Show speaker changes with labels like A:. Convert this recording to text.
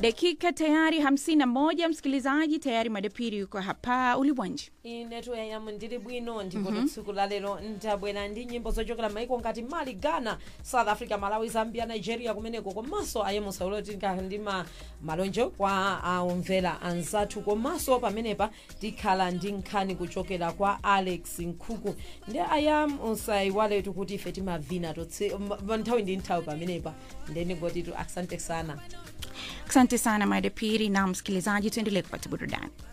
A: dakika tayari hamsini na moja msikilizaji tayari madepiri yuko hapa uliwanji
B: inetu yayamu ndili bwino ndipo mm -hmm. tsiku la lero ndabwera ndi nyimbo zochokera maiko ngati mali ghana south africa malawi zambia nigeria kumeneko komanso ayemusa ulotika ndi ma malonjo kwa aumvera anzathu komanso pamenepa tikhala ndi nkhani kuchokera kwa alex nkhuku ndi ayam usayiwaletu kuti ife timavina totse m- nthawi ndi nthawi pamenepa ndenikotitu asante sana
A: asante sana madepiri na msikilizaji tuendelee kupata burudani